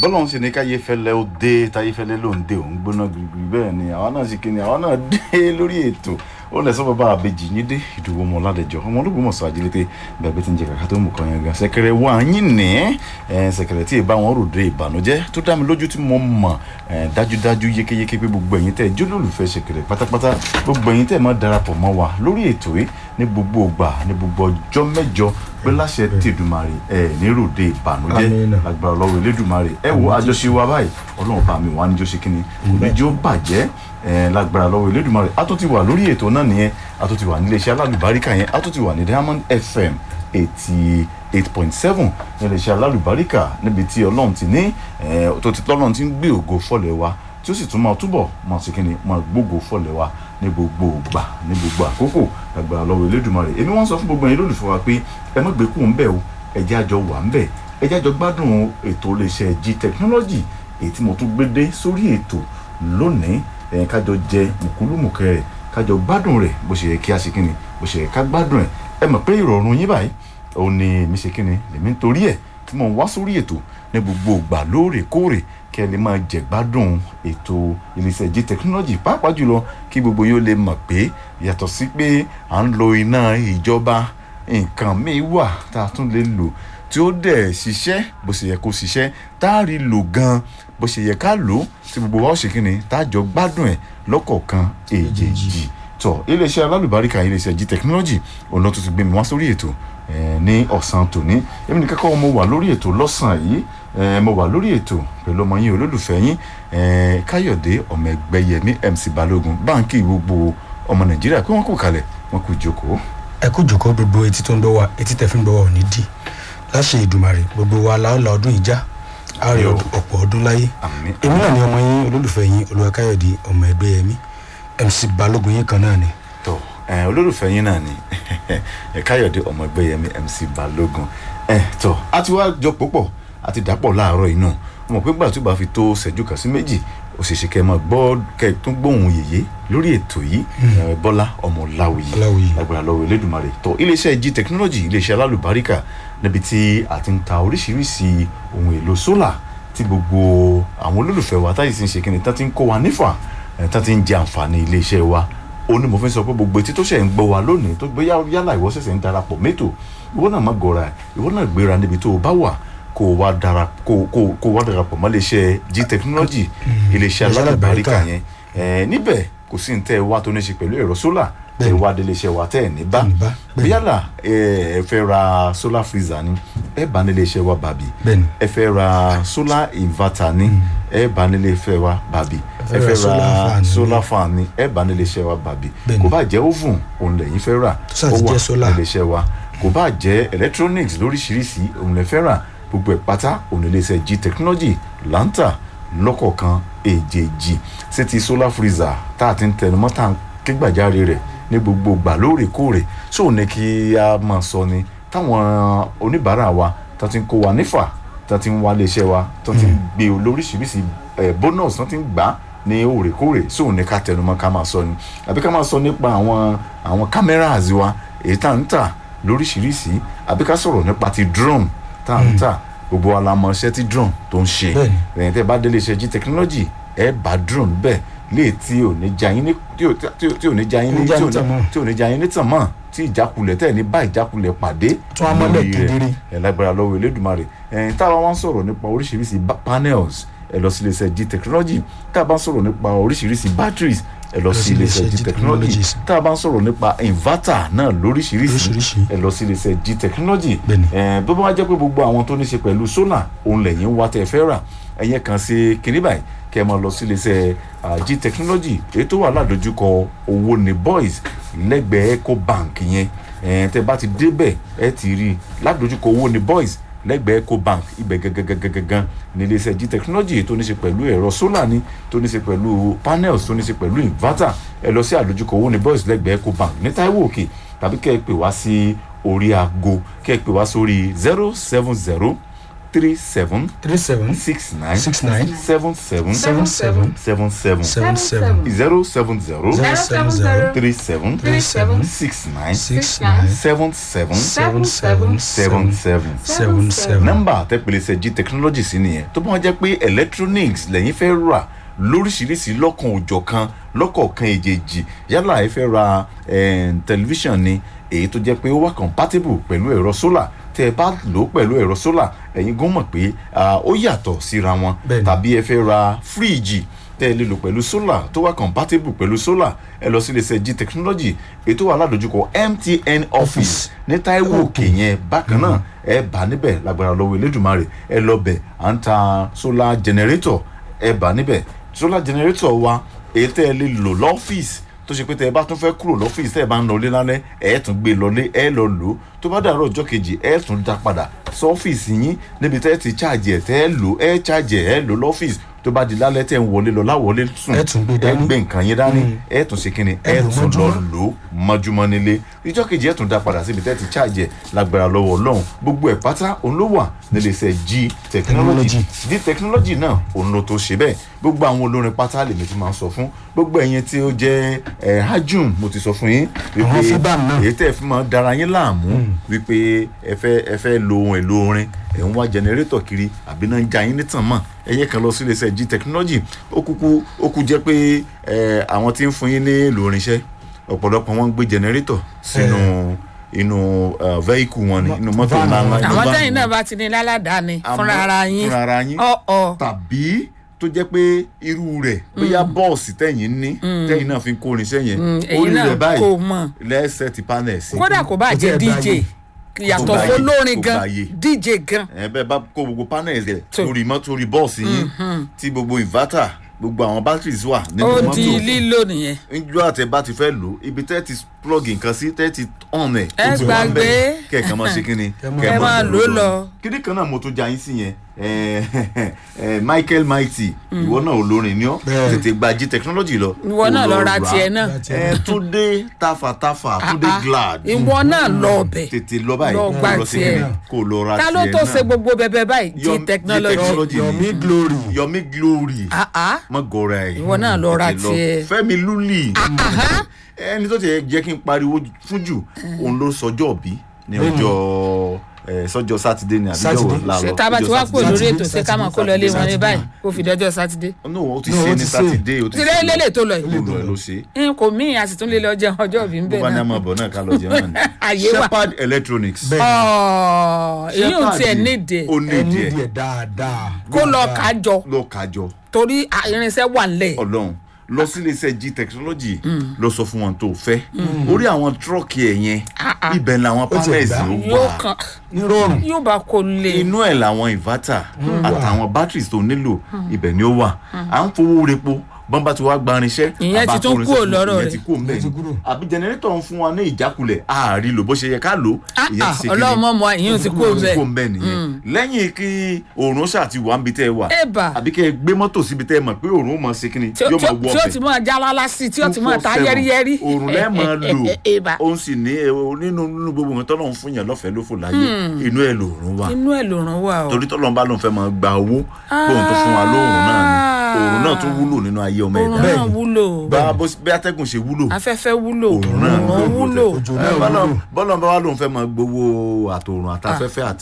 bọ́lọ́run ṣe ní káyé fẹ́lẹ́ ó dé táyé fẹ́lẹ́ ló ń dé òun gbóná gbìgbì bẹ́ẹ̀ ni àwa náà ṣe kíni àwa náà dé lórí ètò ó lẹ sọ bàbá àbejì yín dé ìdúró ọmọ ládẹjọ ọmọ ológun mọ̀sán ajílété bẹ́ẹ̀ bí ti ń jẹ kàkà tó mú kan yẹn gan sẹ̀kẹ̀rẹ̀ wà yín ní sẹ̀kẹ̀rẹ̀ tí ì bá wọn ròde ìbànújẹ́ tó dá mi lójú tí mo mọ̀ dájúdájú yékéyéké pé gbogbo ẹ̀yin tẹ́ jólólùfẹ́ sẹ̀kẹ̀rẹ̀ pátápátá gbogbo ẹ̀yin tẹ́ máa darapọ̀ mọ́ wa lórí ètò yìí ní gbogbo ògbà ní gbogbo ọjọ́ mẹ́jọ pé láṣẹ tèdùmarè ẹ ní ròde ìbànújẹ́ Àmín. lágbára ọlọ́run elédùmarè ẹ wo àjọṣe wa báyìí ọlọ́run bá mi wà níjọ́ ṣe kínní oníjó bàjẹ́ ẹ lágbára lọ́wọ́ elédùmarè a tún ti wà lórí ètò náà nìyẹn a tún ti wà nílé iṣẹ́ alálùbáríkà yẹn a tún ti wà ní Diamond FM eighty eight point seven nílé iṣẹ́ alálùbáríkà níbi tí ọlọ́run ti ní ẹ tó ti tọ́lọ́run ti ń gbé ògo fọ́lẹ̀ wa tí ó sì tún máa túbọ̀ máa ṣe kínní máa gbógo fọ́lẹ̀ wa ní gbogbo ìgbà ní gbogbo àkókò lágbára lọ́wọ́ elédùmarè èmi wọ́n sọ fún gbogbo ẹ̀yin lólùfẹ́ wa pé ẹ má gbé kúrò ń bẹ̀ o ẹjẹ́ àjọ wà ń bẹ̀ ẹjẹ́ àjọ gbádùn ètò iléeṣẹ́ G technology èyí tí mo tún gbé dé sórí ètò lónìí ẹ̀yin kájọ jẹ mùkúlùmùkẹ́ rẹ̀ kájọ gbádùn rẹ̀ bó ṣe yẹ kí a ṣe kíni bó ṣe yẹ ká gbádùn ẹ̀ ẹ mọ̀ pé ìrọ̀rùn yín báyìí òun ni èmi ṣe kíni lèmi ń torí ẹ̀ tí mo ń wá sórí ètò ní gbogbo ìgbà lóòrèkóòrè kí ẹ lè máa jẹ gbádùn ètò iléeṣẹ́ G technology pàápàá jùlọ kí gbogbo yóò lè mọ̀ pé yàtọ̀ sí pé à ń lo iná ìjọba nǹkan míì wà tá a tún lè lò tí ó dẹ̀ ṣiṣẹ́ bó ṣe yẹ kó ṣiṣẹ́ tá a rí lò gan bó ṣe yẹ ká lò ó tí gbogbo wa ó ṣe kíni tá a jọ gbádùn ẹ̀ lọ́kọ̀ọ̀kan èjèèjì tọ iléeṣẹ́ alálùbáríkà iléeṣẹ́ G technology òun ló tún ti gbé mi wá sórí ètò eh, ní ọ̀sán tòní èmi ní kẹ́kọ̀ọ́ mo wà lórí ètò lọ́sàn-án yìí eh, mo wà lórí ètò pẹ̀lú ọmọ yín olólùfẹ́ yín eh, káyọ̀dé ọmọ ẹgbẹ́ yẹmí MC balógun báńkì gbogbo ọmọ nàìjíríà pé wọ́n kò kalẹ̀ wọ́n kò jókòó. ẹ kú jòkó gbogbo etí tó ń gbọ́ wa etí tẹ̀ fi ń gbọ́ wa ò ní dì láṣẹ ìdùmarè gbogbo wa láòlà ọdún ìjà àárẹ̀ Yóò. ọ̀pọ̀ ọdún láyé àmín èmi náà ni ọmọ yín olólùfẹ́ yín olùwàkáyọ̀dé ọmọ ẹgbẹ́ yẹmí MC balógun yín kan náà ni tọ ẹ olólùfẹ́ yín náà ni ẹ káyọ̀dé ọmọ ẹgbẹ́ yẹmí MC balógun ẹ tọ a ti wá jọ púpọ̀ a ti dàpọ̀ láàárọ̀ inú mo mọ̀ pé gbà tó bá fi tó ṣẹ́jú kan sí méjì ó ṣeéṣe kẹ́ ẹ máa gbọ́ kẹ́ ẹ tún gbóhùn yèyé lórí ètò yìí ẹ, bọ́lá ọmọ láwùyí Ọláwuyì. lágbára lọ́wọ́ elédùnmarè tọ iléeṣẹ́ G technology iléeṣẹ́ alálùbáríkà níbi tí a ti ń ta oríṣiríṣi ohun èlò sólà tí gbogbo àwọn olólùfẹ́ wa táyì sì ń ṣe kí ni tá ti ń kó wa nífà ẹ̀, tá ti ń jẹ àǹfààní iléeṣẹ́ wa ó ní mo fi sọ pé gbogbo etí tó ṣẹ̀ ń gbọ́ wa lónìí tó gbé yálà ìwọ ṣẹ̀ṣẹ̀ ń darapọ̀ mẹ́tò ìwọ náà má gọra ìwọ náà gbéra níbi tó o bá wà kó o wá dara kó o- kó o- kó o wá darapọ̀ mọ́ iléeṣẹ́ G technology iléeṣẹ́ iléeṣẹ́ alálùbáríkà alálùbáríkà. yẹn ẹ̀, níbẹ̀ kò sí ní tẹ́ ẹ wá tó ní ṣe pẹ̀lú ẹ̀rọ sólà tẹ́ ẹ Bẹ́ẹ̀ni. wá délé iṣẹ́ wa tẹ́ ẹ ní bá ní bá, bẹ́ẹ̀ni. yálà ẹ ẹ fẹ́ ra solar freezer ni ẹ bá nílé iṣẹ́ wa bàbí bẹ́ẹ̀ni ẹ fẹ́ ra solar inverter ni ẹ bá nílé iṣẹ́ wa bàbí ẹ fẹ́ ra solar fan ni ẹ bá nílé iṣẹ́ wa bàbí Bẹ́ẹ̀ni. kò bá jẹ́ oven òun lẹ́yìn fẹ́ rà Tó sáà ti ó wà jẹ́ solar. nílé iṣẹ́ wa kò bá jẹ́ electronics lóríṣiríṣi òun lẹ́ fẹ́ rà gbogbo ẹ̀ pátá òun nílé iṣẹ́ G technology lanta lọ́kọ̀ọ̀kan èjèèjì sí ti solar freezer tá a ti ń tẹnumọ́ tá a ń ké gbàjáre rẹ̀ ní gbogbo gbà lóòrèkóòrè sóò ní kí a máa sọ ni táwọn oníbàárà wa tó ti ń kó wa nífà tó ti ń wá iléeṣẹ́ wa tó ti ń gbé lóríṣiríṣi ẹ̀ bonus tó ti ń gbà ní òrèkóòrè sóò ní ká tẹnumọ́ ká máa sọ ni àbí ká máa sọ nípa àwọn àwọn cameras wa èyí tá à ń tà lóríṣiríṣi àbí ká sọ̀rọ̀ nípa ti drone tá à ń tà gbogbo wa la mọ iṣẹ́ tí drone tó ń ṣe Bẹ́ẹ̀ni. ẹ̀yin tẹ́ bá délé iṣẹ́ G technology ẹ bá drone bẹ́ẹ̀ lè tí ò ní já yín ní tí ò tí ò- tí ò ní já yín ní Ní já tí ò ní tàn mọ́. ní tí ò ní já yín ní tàn mọ́ tí ìjákulẹ̀ tẹ́ ẹ̀ ní bá ìjákulẹ̀ pàdé Tún á mọ́lẹ̀ lórí rẹ̀. kedere. ẹ̀ lágbára lọ́wọ́ Elédùmarè ẹ̀yin tá a bá wá ń sọ̀rọ̀ nípa oríṣiríṣi ba- panels ẹ lọ sí iléeṣẹ́ G technology tá a bá ń sọ̀rọ̀ nípa oríṣiríṣi batteries ẹ lọ sí iléeṣẹ́ G technology Technologies. tá a bá ń sọ̀rọ̀ nípa inverter náà lóríṣiríṣi Lóríṣiríṣi. ẹ lọ sí iléeṣẹ́ G technology Bẹ́ẹ̀ni. ẹ bó bá wá jẹ́ pé gbogbo àwọn tó ní ṣe pẹ̀lú solar òun lẹ́yìn wá tẹ́ ẹ fẹ́ rà ẹ̀yẹ kan sí kinní báyìí kẹ́ ẹ máa lọ sí iléeṣẹ́ ah, G technology èyí tó wà ládojúkọ owó ní boys lẹ́gbẹ̀ẹ́ eco bank yẹn ẹ̀ tẹ́ bá ti débẹ̀ ẹ ti rí i ládojúkọ owó ní boys lẹ́gbẹ̀ẹ́ eco bank ibẹ̀ gangan ní iléeṣẹ́ G technology èyí tó ní ṣe pẹ̀lú ẹ̀rọ solar ni tó ní ṣe pẹ̀lú panels tó ní ṣe pẹ̀lú inverter ẹ lọ sí àdójúkọ owó ní boys lẹ́gbẹ̀ẹ́ eco bank ní Táíwò Òkè tàbí kẹ́ ẹ pè wá sí orí aago kẹ́ ẹ pè wá sórí zero seven zero three seven three seven six nine six nine seven seven seven seven seven seven seven seven zero seven zero zero seven zero three seven three seven six nine six nine seven seven seven seven seven seven seven seven. nọ́mbà àtẹ̀pẹ̀lẹsẹ̀ g technology sí nìyẹn tó bá wọn jẹ́ pé electronics lẹ́yìn fẹ́ rà lóríṣiríṣi lọ́kan òjọ̀kan lọ́kọ̀ọ̀kan èjèèjì yálà ẹ fẹ́ ra eh, tẹlifíṣàn ni èyí tó jẹ́ pé ó wà compatible pẹ̀lú ẹ̀rọ solar tẹ́ ẹ bá lò ó pẹ̀lú ẹ̀rọ solar ẹ̀yin gan mọ̀ pé ah, ó yàtọ̀ síra wọn Bẹ́ẹ̀ni. tàbí ẹ fẹ́ ra fíríìjì tẹ́ ẹ lè lò pẹ̀lú solar tó wà compatible pẹ̀lú solar ẹ lọ sí iléeṣẹ́ g technology èyí tó wà ládojúkọ mtn office ní taiwo òkè yẹn bákan náà ẹ bá níbẹ̀ lágbára lọ́wọ́ elédùnmarè ẹ lọ bẹ̀ à ń ta solar generator ẹ bá níbẹ̀ solar generator wa èyí tẹ́ ẹ lè lò lọ́fíìsì tó ṣe pé tẹ́ ẹ bá tún fẹ́ kúrò lọ́fíìsì tẹ́ ẹ bá ń lọlé lálẹ́ ẹ tún gbé lọlé ẹ lọ lò ó tó bá dàrú ọjọ́ kejì ẹ tún dá padà sọ́fíìsì yín níbi tẹ́ ẹ ti ṣáàjì ẹ̀ tẹ́ ẹ lò ẹ ṣáàjì ẹ̀ ẹ lò lọ́fíìsì tó bá di lálẹ́ tẹ́ ẹ ń wọlé lọ láwọlé sùn Ẹ tún gbé ẹ dání. gbé nǹkan yín dání ẹ tún ṣe kíni Ẹ ẹ lò tún lọ mọ́júmọ́. lò ó mọ́júmọ́ nílé ìjọ́ kejì ẹ tún dá padà síbi tẹ́ ẹ ti ṣáàjì ẹ̀ lágbára lọ́wọ́ ọlọ́run gbogbo ẹ̀ pátá òun ló wà nílé iṣẹ́ g technology Technology. g technology náà òun ló tó ṣe bẹ́ẹ̀ gbogbo àwọn olórin pátá lèmi ti máa ń sọ fún gbogbo ẹ̀yin tí ó jẹ́ ẹ̀ hajjum mo ti sọ fún yín Àwọn fíbàm náà. èyí tẹ́ ẹ fi máa dára yín láàmú wípé ẹ fẹ́ ẹ fẹ́ lo ohun èlò orin ẹ̀ ń wá jẹnẹrétọ̀ kiri àbí náà ń ja yín nítàn mọ́ ẹ̀yẹ kan lọ sí iléeṣẹ́ g technology ó kúkú ó kú jẹ́ pé ẹ̀ àwọn tí ń fún yín ní èlò orinṣẹ́ ọ̀pọ̀lọpọ̀ wọn ń gbé jẹnẹrétọ̀ sínú inú uh, vehicle wọn ni inú mọ́tò Van ńláńlá wọn. inú àwọn van tẹ́yìn náà wọn. bá ti ní láládàáni Àmọ́ fúnra ara yín fúnra ara yín ọ̀ọ̀ tàbí tó jẹ́ pé irú rẹ̀ bóyá bọ́ọ̀sì tẹ̀yìn ní tẹ̀yìn náà fi ń kó irinṣẹ́ yẹn èyí orí náà rẹ̀ báyìí kò mọ̀ lẹ́sẹ̀ ti panel sí. kódà kò bá Kò jẹ́ tiẹ̀ dj gbàyè. yàtọ̀ Kò gbàyè, fọlórin kò gan gbàyè. dj gan ẹ bẹ́ẹ̀ bá kó gbogbo panel rẹ̀ Tó. lórí mọ́tò orí bọ́ọ̀sì yín tí gbogbo inverter gbogbo àwọn batteries wà nínú ó mọ́tò di lílò nìyẹn njọ́ àtẹ bá ti fẹ́ lò ibi tẹ́ ti plug nǹkan sí tẹ́ ti on ẹ̀ Ẹ ó ti wà ń bẹ̀. gbàgbé. kẹ̀kẹ́ máa ṣe kí ni Ẹ máa lò ó lọ. kíní kan náà mo tún já yín sí yẹn ẹ, ẹ, Michael Mighty ìwọ náà olórin ni ọ́ Bẹ́ẹ̀. tètè gba G technology lọ ìwọ náà lọ ra tiẹ̀ náà ẹ Túndé tafàtafà Túndé Ah, ah. glad ìwọ náà lọ ọbẹ̀ tètè lọ báyìí Lọ kó gba lọ sí tiẹ̀. kíní kó lọ ra ta tiẹ̀ ló tó náà. ṣe gbogbo bẹbẹ báyìí Yọ- g G technology technology. yomi glory Yomi Glory Ah, ah. mọ gọra ẹ Ìwọ náà lọ ra Tètè lọ. tiẹ̀. Fẹ́mi Lúlì Aha. ẹni tó ti jẹ́ kí n pariwo fún jù òun ló sọjọ́ bí ní ọjọ́ ẹ, sọjọ́ sátidé ní àbíjọ́ Sátidé. wo la lọ ṣe tá a bá ti wá ọjọ́ pò Sátidé. lórí ètò Sátidé, ṣé ká máa kó lọ ilé wọn ní Sátidé. báyìí kó fi dọjọ́ sátidé no ó ti No, ṣe ó ní ti ṣe. sátidé ó ti tìrẹ ṣe lélẹ̀ tó lọ ó yìí lọ ẹ ló ṣe n kò mí a sì tún lè lọ jẹun ọjọ́ òbí ń bó bẹ̀ bá ní náà àmọ́ bọ̀ náà ká lọ jẹun náà ni Àyè wà. Shepherd Electronics Bẹ́ẹ̀. Ọ̀ọ̀, èyí ò tiẹ̀ nídìí ó ẹ ní ní díẹ̀ díẹ̀ dáadáa kó lọ kájọ lọ kájọ torí à, irinṣẹ́ wà nílẹ̀ ọlọ́run lọ sí iléeṣẹ́ g technology lọ sọ fún wọn tó fẹ́ orí àwọn tírọ́ọ̀kì ẹ̀ yẹn ibẹ̀ làwọn ti panels gbà. ló yóò wà kàn nírọ̀rùn yóò bá kó lè inú ẹ̀ làwọn inverter àtàwọn batteries tó nílò ibẹ̀ ni ó wà à ń fowó repo bọ́n bá ti wá gba irinṣẹ́ Ìyẹn ti àbá tún kó kúrò irinṣẹ́ lọ́rọ̀ ìyẹn rẹ̀. ti kúrò mbẹ́ Ìyẹn ti ni kúrò. àbí jẹnẹrétọ̀ ń fún wa ní ìjákulẹ̀ ààrí lò bó ṣe yẹ ká lò Ah, ìyẹn ah, ti ṣe kí ọlọ́run ni mọ̀ mọ́ ìyẹn ti kó ó ti bẹ́ẹ̀ kó mbẹ́ nìyẹn lẹ́yìn kí òòrùn ṣáà ti wà níbi tẹ́ ẹ wà Ẹ̀bà. àbí kẹ́ ẹ gbé mọ́tò síbi tẹ́ ẹ mọ̀ pé òòrùn ó mọ̀ ṣe kí ni tí ó yóò tí ó- mọ̀ wọ tí ó ọbẹ̀ ti máa já lálá sí i tí ó ti máa ta 247. yẹ́rìyẹ́rì òòrùn lẹ́ẹ̀ máa lò Ẹ̀bà. òun sì ní ẹ, o- nínú nínú gbogbo nǹkan tọ́lọ́run fún yàn lọ́fẹ̀ẹ́ ló fò láyé inú ẹ̀ lòòrùn wà inú ẹ̀ ló ràn wá o torí tọ́lọ́run bá lóun fẹ́ máa gba owó bóun tó fún wa lóòrùn náà ni òòrùn náà tún wúlò nínú ayé ọmọ òrùn ẹ̀dá náà wúlò bá bó- bí atẹ́gùn ṣe wúlò afẹ́fẹ́ wúlò òòrùn náà òrùn wúlò Òjò Ẹ, náà bọ́lọ̀ wúlò. bọ́lọ̀ bá wà lóun fẹ́ máa gbowó àtòrùn àtafẹ́fẹ́ àti